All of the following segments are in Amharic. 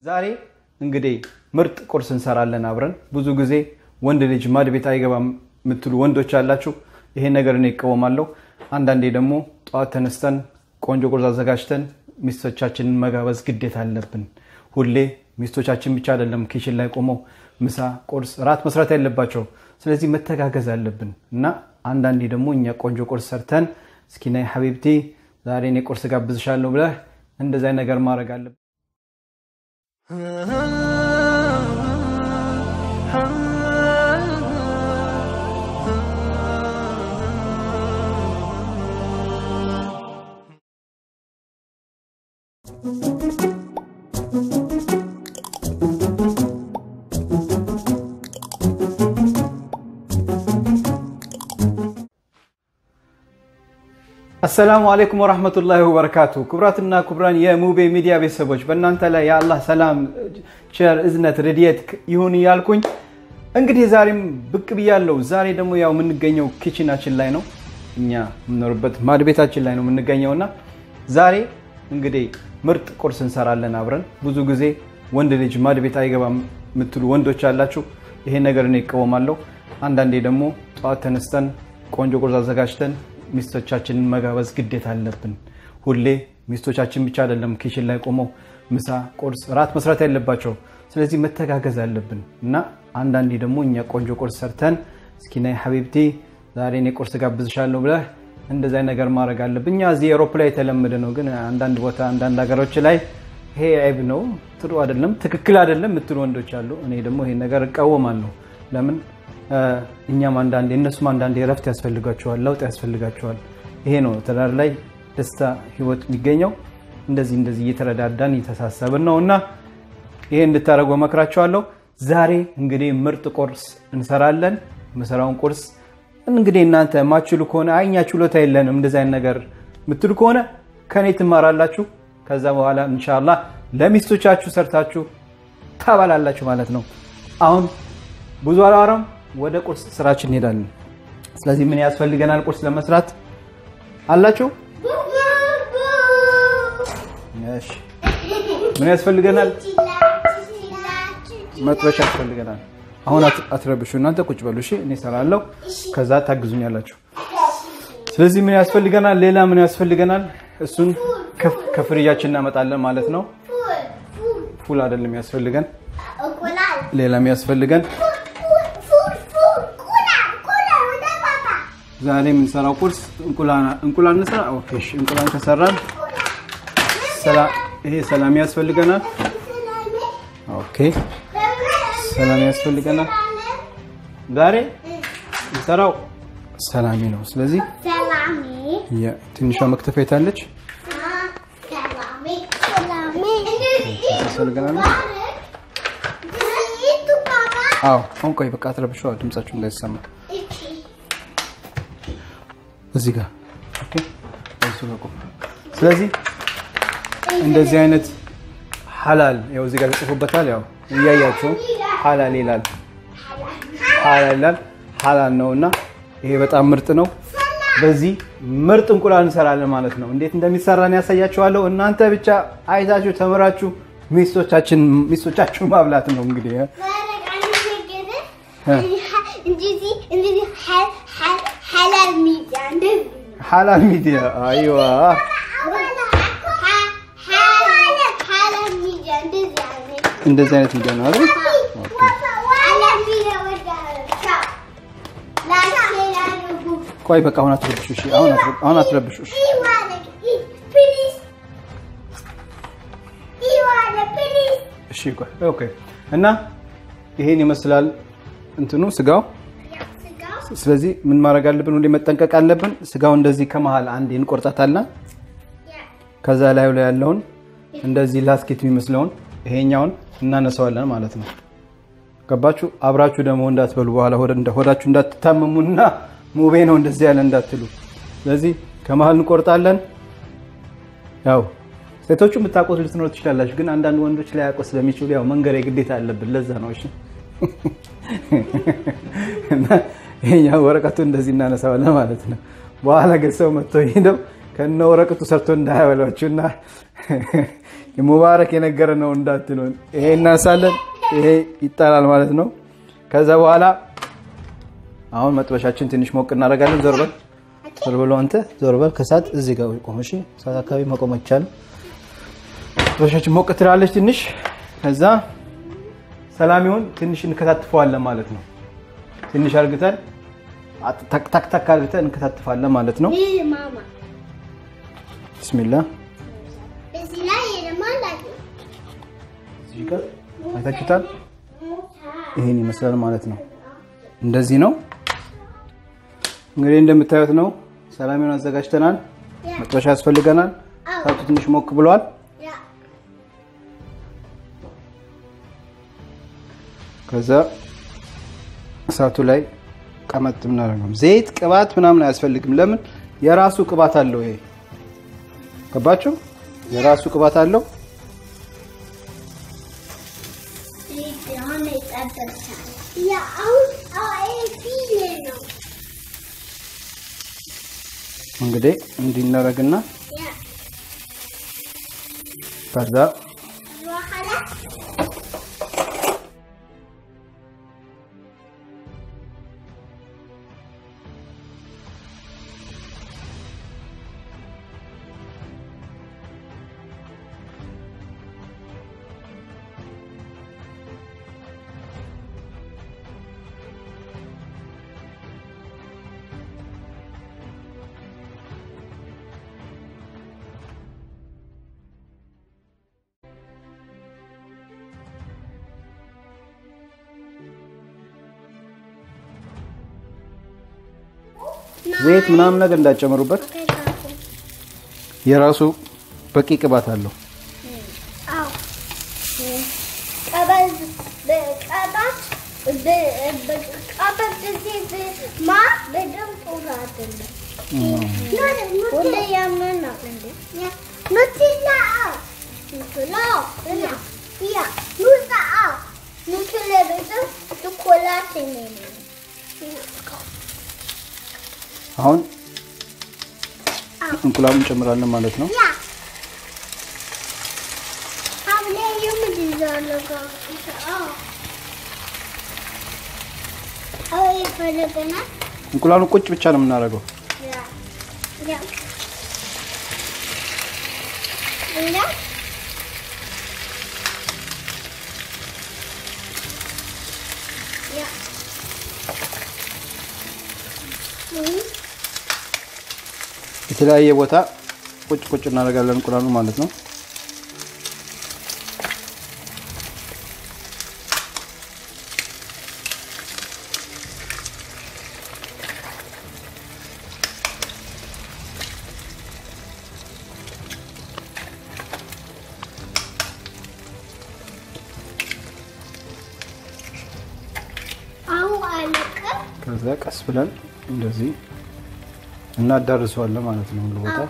ዛሬ እንግዲህ ምርጥ ቁርስ እንሰራለን አብረን። ብዙ ጊዜ ወንድ ልጅ ማድ ቤት አይገባም የምትሉ ወንዶች አላችሁ። ይሄን ነገር እኔ ይቃወማለሁ። አንዳንዴ ደግሞ ጠዋት ተነስተን ቆንጆ ቁርስ አዘጋጅተን ሚስቶቻችንን መጋበዝ ግዴታ አለብን። ሁሌ ሚስቶቻችን ብቻ አይደለም ኪችን ላይ ቆመው ምሳ፣ ቁርስ፣ ራት መስራት ያለባቸው። ስለዚህ መተጋገዝ አለብን እና አንዳንዴ ደግሞ እኛ ቆንጆ ቁርስ ሰርተን እስኪ ነይ ሐቢብቲ ዛሬ እኔ ቁርስ ጋብዝሻለሁ ብለህ እንደዚያ ነገር ማድረግ አለብን። አሰላሙ አለይኩም ወራህመቱላሂ ወበረካቱ። ክቡራትና ክቡራን የሙቤ ሚዲያ ቤተሰቦች በእናንተ ላይ የአላህ ሰላም፣ ቸር፣ እዝነት፣ ረድኤት ይሁን እያልኩኝ እንግዲህ ዛሬም ብቅ ብያለሁ። ዛሬ ደግሞ ያው የምንገኘው ኪችናችን ላይ ነው፣ እኛ የምኖርበት ማድ ቤታችን ላይ ነው የምንገኘው እና ዛሬ እንግዲህ ምርጥ ቁርስ እንሰራለን አብረን። ብዙ ጊዜ ወንድ ልጅ ማድ ቤት አይገባም የምትሉ ወንዶች አላችሁ። ይሄን ነገር እኔ ይቃወማለሁ። አንዳንዴ ደግሞ ጠዋት ተነስተን ቆንጆ ቁርስ አዘጋጅተን ሚስቶቻችንን መጋበዝ ግዴታ አለብን። ሁሌ ሚስቶቻችን ብቻ አይደለም ኪችን ላይ ቆመው ምሳ፣ ቁርስ፣ ራት መስራት ያለባቸው። ስለዚህ መተጋገዝ አለብን እና አንዳንዴ ደግሞ እኛ ቆንጆ ቁርስ ሰርተን እስኪ ነይ ሐቢብቲ ዛሬ እኔ ቁርስ ጋብዝሻለሁ ብለህ እንደዚያ ነገር ማድረግ አለብን። እኛ እዚህ ኤሮፕ ላይ የተለመደ ነው፣ ግን አንዳንድ ቦታ አንዳንድ ሀገሮች ላይ ይሄ አይብ ነው፣ ጥሩ አይደለም፣ ትክክል አይደለም የምትሉ ወንዶች አሉ። እኔ ደግሞ ይሄን ነገር እቃወማለሁ። ለምን እኛም አንዳንዴ እነሱም አንዳንዴ እረፍት ያስፈልጋቸዋል፣ ለውጥ ያስፈልጋቸዋል። ይሄ ነው ትዳር ላይ ደስታ ህይወት የሚገኘው። እንደዚህ እንደዚህ እየተረዳዳን እየተሳሰብን ነው እና ይሄ እንድታደርጉ እመክራቸዋለሁ። ዛሬ እንግዲህ ምርጥ ቁርስ እንሰራለን። መሰራውን ቁርስ እንግዲህ እናንተ የማትችሉ ከሆነ አይ እኛ ችሎታ የለንም እንደዚህ አይነት ነገር የምትሉ ከሆነ ከኔ ትማራላችሁ። ከዛ በኋላ እንሻላ ለሚስቶቻችሁ ሰርታችሁ ታባላላችሁ ማለት ነው። አሁን ብዙ አላወራም፣ ወደ ቁርስ ስራችን እንሄዳለን። ስለዚህ ምን ያስፈልገናል ቁርስ ለመስራት አላችሁ? እሺ፣ ምን ያስፈልገናል? መጥበሻ ያስፈልገናል። አሁን አትረብሹ፣ እናንተ ቁጭ በሉ እሺ። እኔ እሰራለሁ፣ ከዛ ታግዙኛላችሁ። ስለዚህ ምን ያስፈልገናል? ሌላ ምን ያስፈልገናል? እሱን ከፍሪጃችን እናመጣለን ማለት ነው። ፉል አይደለም ያስፈልገን፣ ሌላ የሚያስፈልገን ዛሬ የምንሰራው ቁርስ እንቁላል እንስራ። ኦኬ እሺ፣ እንቁላል ከሰራን ይሄ ሰላም ያስፈልገናል። ኦኬ ሰላም ያስፈልገናል። ዛሬ የምንሰራው ሰላሚ ነው። ስለዚህ ትንሿ መክተፊያ የታለች? ያስፈልገናል። አዎ አሁን ቆይ በቃ አትረብሸዋ፣ ድምጻችሁ እንዳይሰማ እዚህ ጋር ኦኬ። ስለዚህ እንደዚህ አይነት ሐላል ያው እዚህ ጋር ተጽፎበታል። ያው እያያችሁ ሐላል ይላል፣ ሐላል ይላል። ሐላል ነው እና ይሄ በጣም ምርጥ ነው። በዚህ ምርጥ እንቁላል እንሰራለን ማለት ነው። እንዴት እንደሚሰራን ያሳያችኋለሁ። እናንተ ብቻ አይታችሁ ተምራችሁ ሚስቶቻችን ሚስቶቻችሁ ማብላት ነው እንግዲህ ሐላል ሚዲያ አይዋ እንደዚህ አይነት ሚዲያ ነው አይደል? ቆይ በቃ አሁን አትረብሹ። እሺ አሁን አሁን አትረብሹ። እሺ እሺ ቆይ ኦኬ። እና ይሄን ይመስላል እንትኑ ስጋው። ስለዚህ ምን ማድረግ አለብን? ሁሌ መጠንቀቅ አለብን። ስጋው እንደዚህ ከመሃል አንዴ እንቆርጣታለን። ከዛ ላዩ ላይ ያለውን እንደዚህ ላስኬት የሚመስለውን ይሄኛውን እናነሳዋለን ማለት ነው። ገባችሁ? አብራችሁ ደግሞ እንዳትበሉ በኋላ ሆዳችሁ እንዳትታመሙና ሙቤ ነው እንደዚህ ያለ እንዳትሉ። ስለዚህ ከመሀል እንቆርጣለን። ያው ሴቶቹ የምታውቁት ልትኖር ትችላላችሁ፣ ግን አንዳንድ ወንዶች ላይ ያውቁ ስለሚችሉ ያው መንገር ግዴታ አለብን። ለዛ ነው። እሺ ይሄኛው ወረቀቱ እንደዚህ እናነሳዋለን ማለት ነው። በኋላ ግን ሰው መጥቶ ሄደው ከነ ወረቀቱ ሰርቶ እንዳያበሏችሁ እና ሙባረክ የነገረ ነው እንዳትሉን። ይሄ እናሳለን፣ ይሄ ይጣላል ማለት ነው። ከዛ በኋላ አሁን መጥበሻችን ትንሽ ሞቅ እናደርጋለን። ዞር በል ዞር በል አንተ ዞር በል። ከሳት እዚህ ጋር ቆም። እሺ ሳት አካባቢ መቆም አይቻልም። መጥበሻችን ሞቅ ትላለች ትንሽ። ከዛ ሰላሚውን ትንሽ እንከታትፈዋለን ማለት ነው። ትንሽ አርግተን ታክታክ አርግተን እንከታትፋለን ማለት ነው። ይህ ማማ ብስሚላ እዚህ ላይ የለማላቂ እዚህ ጋር አይታችሁታል። ይሄን ይመስላል ማለት ነው። እንደዚህ ነው እንግዲህ እንደምታዩት ነው። ሰላሚውን አዘጋጅተናል። መጥበሻ ያስፈልገናል። እሳቱ ትንሽ ሞቅ ብሏል። ያ ከዛ እሳቱ ላይ ቀመጥ ምናደርገው ዘይት ቅባት ምናምን አያስፈልግም። ለምን የራሱ ቅባት አለው። ይሄ ገባችሁ? የራሱ ቅባት አለው። ይህ አሁን ይጠበሳል። ያ አሁን አይ ፊል ነው እንግዲህ እንዲናረግና ያ ከዛ በኋላ ዘይት ምናምን ነገር እንዳጨምሩበት ከዛፉ የራሱ በቂ ቅባት አለው። አዎ ቀበዝ በቀባት በቀባት ጊዜ ማ በደንብ ጥሩ አይደለም። ሁሌ ያመናል እንዴ? ኑቴላ ኑቴላ እና ያ ኑዛ ኑቴላ በደንብ ቾኮላት ነው። አሁን እንቁላሉን እንጨምራለን ማለት ነው። ያ አብለ የምትይዛለው ጋር አዎ አዎ ይፈልገናል እንቁላሉን ቁጭ ብቻ ነው የምናደርገው። ያ ያ ሌላ ያ እህ የተለያየ ቦታ ቁጭ ቁጭ እናደርጋለን እንቁላሉ ማለት ነው። አሁን አለቀ ከዛ ቀስ ብለን እንደዚህ እናዳርሰዋለን ማለት ነው። ሁሉ ቦታ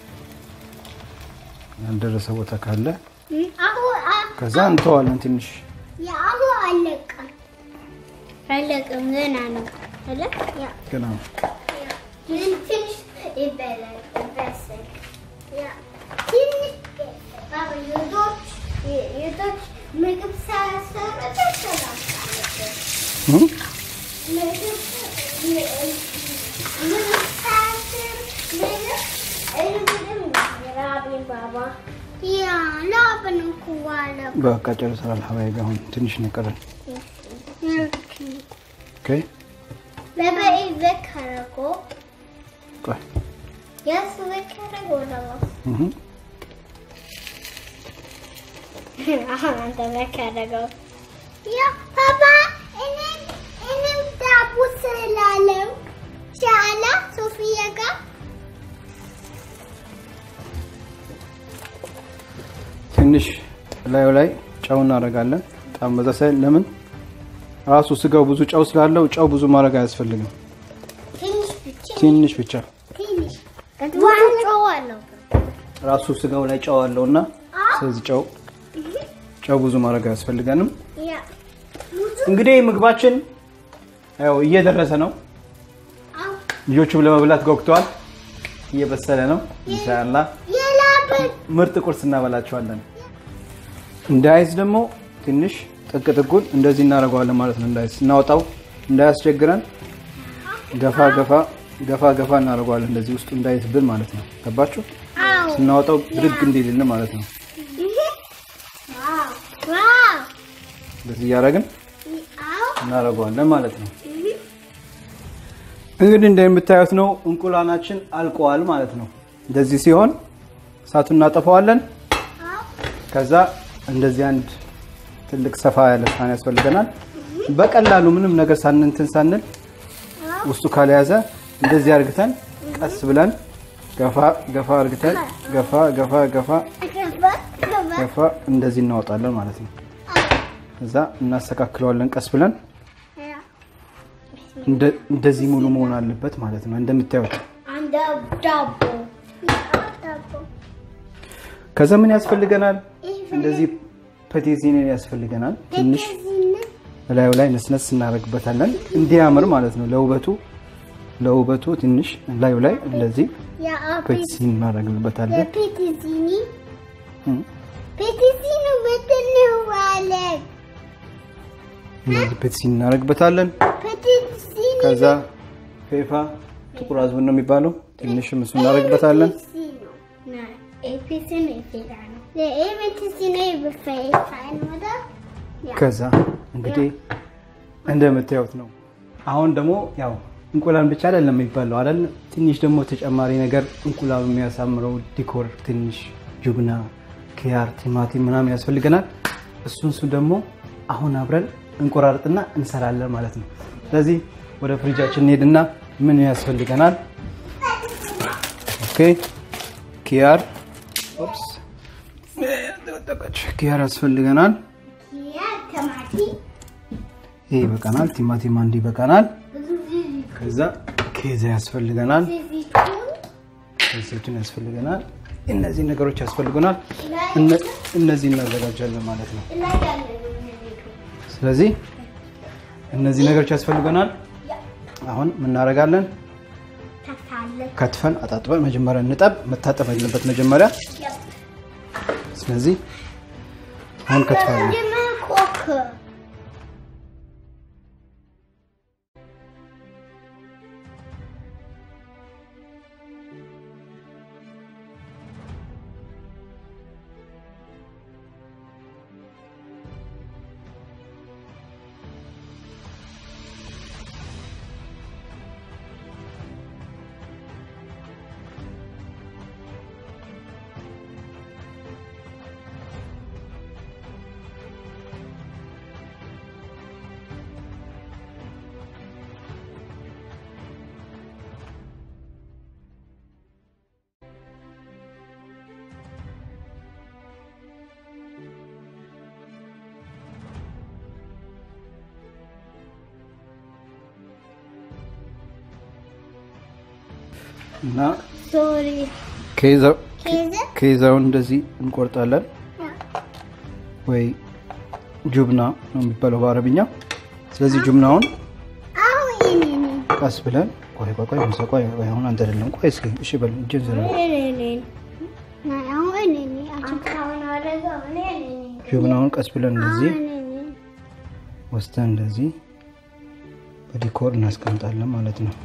ያልደረሰ ቦታ ካለ አሁን ከዛ እንተዋለን ትንሽ የአሁን አለቀ አለቀም ገና ነው አለ ያ ገና ነው። ትንሽ ይበላል ይበስል ያ ትንሽ ባባ የዶች የዶች ምግብ ሳያሰሩ ተሰላም እህ? ምግብ ምግብ ሳያሰሩ ምግብ እንግዲህ ራቢን ባባ ያ ላብን ኩዋለ በቃ ጨርሰናል። ሀባይ አሁን ትንሽ ነው የቀረን። ኦኬ በበ ይዘከረጎ ቆይ የሱ ዘከረጎ ነው እህ አሁን አንተ ዘከረገው ያ ፓፓ እኔም እኔም ዳቦ ስላለው ሻላ ሶፊያ ጋር ትንሽ ላዩ ላይ ጨው እናደርጋለን። በጣም በዛ ሳይል ለምን ራሱ ስጋው ብዙ ጨው ስላለው ጨው ብዙ ማድረግ አያስፈልግም። ትንሽ ብቻ ትንሽ ብቻ ትንሽ ዋንጮ አለው ራሱ ስጋው ላይ ጨው አለው እና ስለዚህ ጨው ጨው ብዙ ማድረግ አያስፈልገንም። ያ እንግዲህ ምግባችን ያው እየደረሰ ነው። አው ልጆቹም ለመብላት ጓጉተዋል። እየበሰለ ነው። ኢንሻአላህ የላብን ምርጥ ቁርስ እናበላቸዋለን። እንዳይዝ ደግሞ ትንሽ ጥቅ ጥቁን እንደዚህ እናደርገዋለን ማለት ነው። እንዳይዝ ስናወጣው እንዳያስቸግረን ገፋ ገፋ ገፋ ገፋ እናደርገዋለን እንደዚህ ውስጡ እንዳይዝብን ማለት ነው። ገባችሁ? አዎ ስናወጣው ብድግ እንዲልን ማለት ነው። ዋው ዋው እንደዚህ እያደረግን አዎ እናደርገዋለን ማለት ነው። እንግዲህ እንደምታዩት ነው እንቁላላችን አልቀዋል ማለት ነው። እንደዚህ ሲሆን እሳቱን እናጠፋዋለን። ከዛ እንደዚህ አንድ ትልቅ ሰፋ ያለ ሳህን ያስፈልገናል። በቀላሉ ምንም ነገር ሳንንትን ሳንል ውስጡ ካልያዘ እንደዚህ አርግተን ቀስ ብለን ገፋ ገፋ አርግተን ገፋ ገፋ ገፋ ገባ ገባ ገፋ እንደዚህ እናወጣለን ማለት ነው። ከዛ እናስተካክለዋለን ቀስ ብለን እንደ- እንደዚህ ሙሉ መሆን አለበት ማለት ነው። እንደምታዩት አንድ ዳቦ ዳቦ ከዛ ምን ያስፈልገናል? እንደዚህ ፐቴዚኔን ያስፈልገናል። ትንሽ እላዩ ላይ ነስነስ እናደርግበታለን እንዲያምር ማለት ነው። ለውበቱ ለውበቱ ትንሽ እላዩ ላይ እንደዚህ ፐቴዚን እናደርግበታለን። የፔቲዚኒ እም፣ ፔቲዚኒ ምንድን ነው አለኝ? እንደዚህ ፐቴዚን እናደርግበታለን። ፔቲዚኒ ከዛ ፌፋ ጥቁር አዝሙድ ነው የሚባለው። ትንሽም እሱ እናደርግበታለን። ከዛ እንግዲህ እንደምታዩት ነው። አሁን ደግሞ ያው እንቁላል ብቻ አይደለም የሚባለው አይደል? ትንሽ ደግሞ ተጨማሪ ነገር እንቁላሉ የሚያሳምረው ዲኮር ትንሽ ጁብና፣ ኪያር፣ ቲማቲም ምናምን ያስፈልገናል። እሱን እሱ ደግሞ አሁን አብረን እንቆራርጥና እንሰራለን ማለት ነው። ስለዚህ ወደ ፍሪጃችን እንሄድና ምን ያስፈልገናል? ኦኬ ኪያር ኦፕስ ኪያር ያስፈልገናል። ይሄ ይበቃናል። ቲማቲም አንድ ይበቃናል። ከዛ ኬዛ ያስፈልገናል። ዘይቱን ያስፈልገናል። እነዚህ ነገሮች ያስፈልጉናል። እነ- እነዚህ እናዘጋጃለን ማለት ነው። ስለዚህ እነዚህ ነገሮች ያስፈልገናል። አሁን ምን እናደርጋለን? ከትፈን አጣጥበን መጀመሪያ እንጠብ። መታጠብ ያለበት መጀመሪያ። ስለዚህ አሁን ከትፋለን። እና ሶሪ ከይዛው ኬዘ ከይዛውን እንደዚህ እንቆርጣለን ወይ ጁብና ነው የሚባለው በአረብኛ። ስለዚህ ጁብናውን አሁን እኔ ነኝ ቀስ ብለን ቆይ ቆይ ቆይ ሙሳ ቆይ ቆይ አሁን አንተ አይደለም ቆይ እስኪ እሺ በል እጄን ዘረ እኔ ነኝ አሁን እኔ ነኝ አንተ አሁን አደረገው እኔ ነኝ ጁብናውን ቀስ ብለን እንደዚህ እኔ ነኝ ወስደን እንደዚህ በዲኮር እናስቀምጣለን ማለት ነው።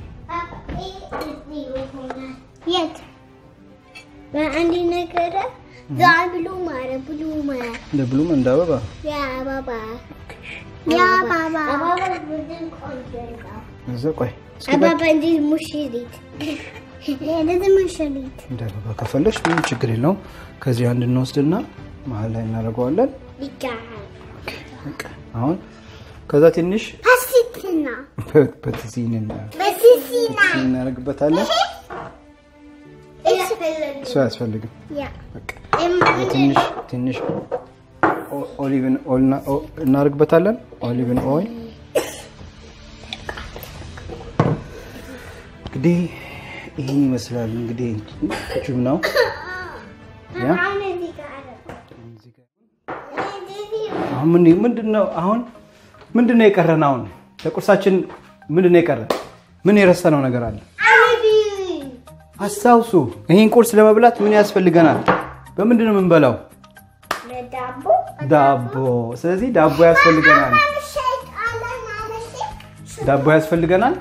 የት በአንድ ነገር ዛ ብሉ ማረ ብሉ ማረ እንደ ብሉም እንደ አበባ ያ ባባ ያ ባባ አባባ ብድን ቆንጆ ነው እዛ ቆይ እስኪ በል አባባ እንጂ ሙሽሪት ለዚህ ሙሽሪት እንደ አበባ ከፈለሽ ምንም ችግር የለውም። ከዚህ አንድ እንወስድና መሀል ላይ እናደርገዋለን። ይጋሃል በቃ አሁን ከዛ ትንሽ ፓስቲና በትዚን በሲሲና እናደርግበታለን። እሱ አያስፈልግም። ያ በቃ ትንሽ ትንሽ ኦ- ኦሊቭን ኦይል እና- ኦ- እናደርግበታለን። ኦሊቭን ኦይል እንግዲህ ይህን ይመስላል። እንግዲህ ጁብናው ያ አሁን ምን ምንድን ነው አሁን ምንድን ነው የቀረን? አሁን ለቁርሳችን ምንድን ነው የቀረን? ምን የረሳነው ነገር አለ? አስታውሱ። ይህን ቁርስ ለመብላት ምን ያስፈልገናል? በምንድን ነው የምንበላው? ለዳቦ ዳቦ። ስለዚህ ዳቦ ያስፈልገናል። ዳቦ ያስፈልገናል።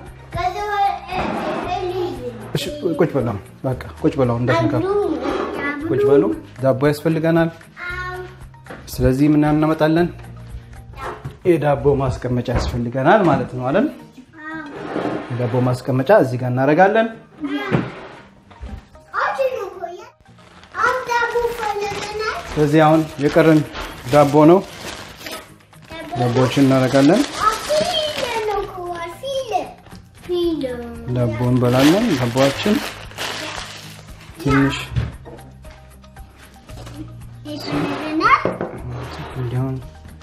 እሺ ቁጭ በለው፣ በቃ ቁጭ በለው፣ እንዳትነካው ቁጭ በሉ። ዳቦ ያስፈልገናል። ስለዚህ ምን እናመጣለን? የዳቦ ማስቀመጫ ያስፈልገናል ማለት ነው አይደል? የዳቦ ማስቀመጫ እዚህ ጋር እናደርጋለን። ስለዚህ አሁን የቀረን ዳቦ ነው። ዳቦዎችን እናደርጋለን። ዳቦ እንበላለን። ዳቦችን ትንሽ እንዲሆን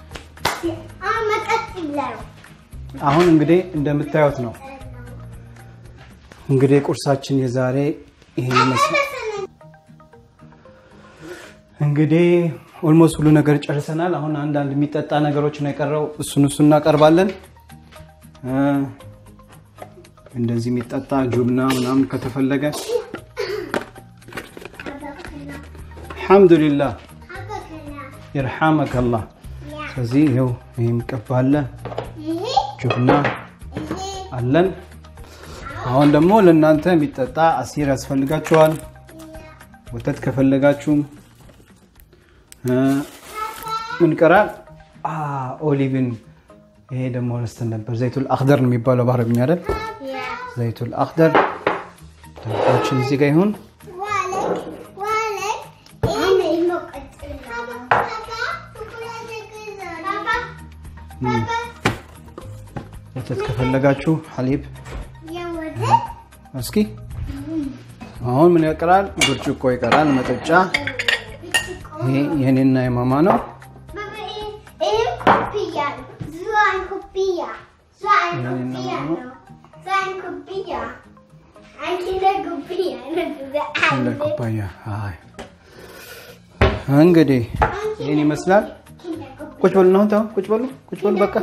አሁን እንግዲህ እንደምታዩት ነው። እንግዲህ ቁርሳችን የዛሬ ይሄ ይመስላል። እንግዲህ ኦልሞስት ሁሉ ነገር ጨርሰናል። አሁን አንዳንድ የሚጠጣ ነገሮች ነው የቀረው። እሱን እሱ እናቀርባለን። እንደዚህ የሚጠጣ ጁብና ምናምን ከተፈለገ አልሐምዱሊላህ ይርሐመከላህ። ስለዚህ ይኸው ይህ የሚቀባለ ጁብና አለን። አሁን ደግሞ ለእናንተ የሚጠጣ አሲር ያስፈልጋችኋል። ወተት ከፈለጋችሁም ምን ቀራል? ኦሊቭን ይሄ ደግሞ ረስተን ነበር። ዘይቱል አክደር ነው የሚባለው በአረብኛ አይደል? ዘይቱል አክደር ዳቦችን እዚህ ጋር ይሁን። ወተት ከፈለጋችሁ ሐሊብ እስኪ አሁን ምን ይቀራል? ብርጭቆ ይቀራል፣ መጠጫ። ይሄ የኔና የማማ ነው። ኩባያ እንግዲህ ይህን ይመስላል። ቁጭ በሉ ነው ተው፣ ቁጭ በሉ፣ ቁጭ በሉ በቃ።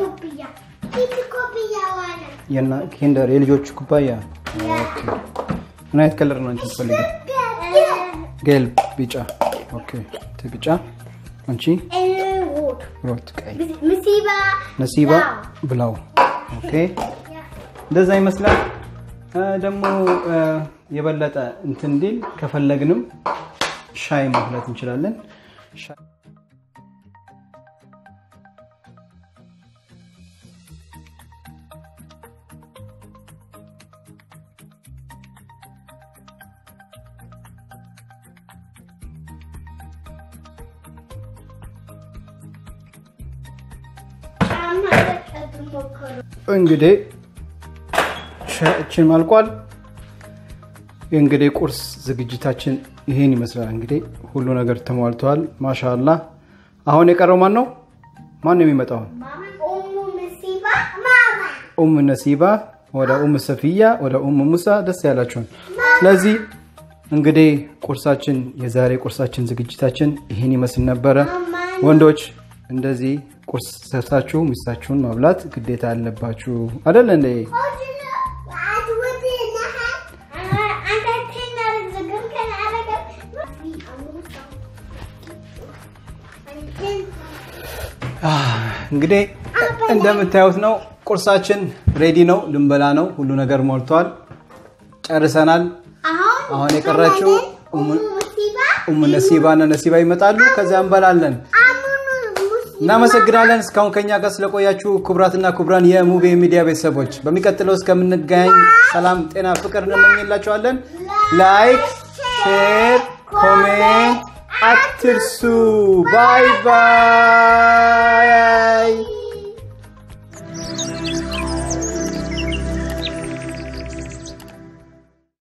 ኪንደር የልጆች ኩባያ ምን አይነት ከለር ነው አንቺ የምትፈልጊው? ጌል ቢጫ። ኦኬ ቢጫ። አንቺ ሮት ቀይ። ነሲባ ብላው። ኦኬ እንደዛ ይመስላል። ደግሞ የበለጠ እንትን እንዲል ከፈለግንም ሻይ ማፍላት እንችላለን። እንግዲህ ሻያችን አልቋል። እንግዲህ ቁርስ ዝግጅታችን ይሄን ይመስላል። እንግዲህ ሁሉ ነገር ተሟልተዋል። ማሻላ። አሁን የቀረው ማን ነው? ማን ነው የሚመጣው? ኡም ነሲባ ወደ ኡም ሰፊያ ወደ ኡም ሙሳ ደስ ያላችሁን። ስለዚህ እንግዲህ ቁርሳችን የዛሬ ቁርሳችን ዝግጅታችን ይህን ይመስል ነበረ። ወንዶች እንደዚህ ቁርስ ሰርታችሁ ሚስታችሁን ማብላት ግዴታ አለባችሁ አይደል እንዴ? እንግዲህ እንደምታዩት ነው ቁርሳችን ሬዲ ነው። ልንበላ ነው። ሁሉ ነገር ሞልቷል። ጨርሰናል። አሁን የቀራችው ኡም ነሲባ እና ነሲባ ይመጣሉ። ከዚያ እንበላለን። እናመሰግናለን እስካሁን ከኛ ጋር ስለቆያችሁ ክቡራትና ክቡራን የሙቤ ሚዲያ ቤተሰቦች፣ በሚቀጥለው እስከምንገናኝ ሰላም፣ ጤና፣ ፍቅር እንመኝላችኋለን። ላይክ፣ ሼር፣ ኮሜንት አትርሱ። ባይ ባይ።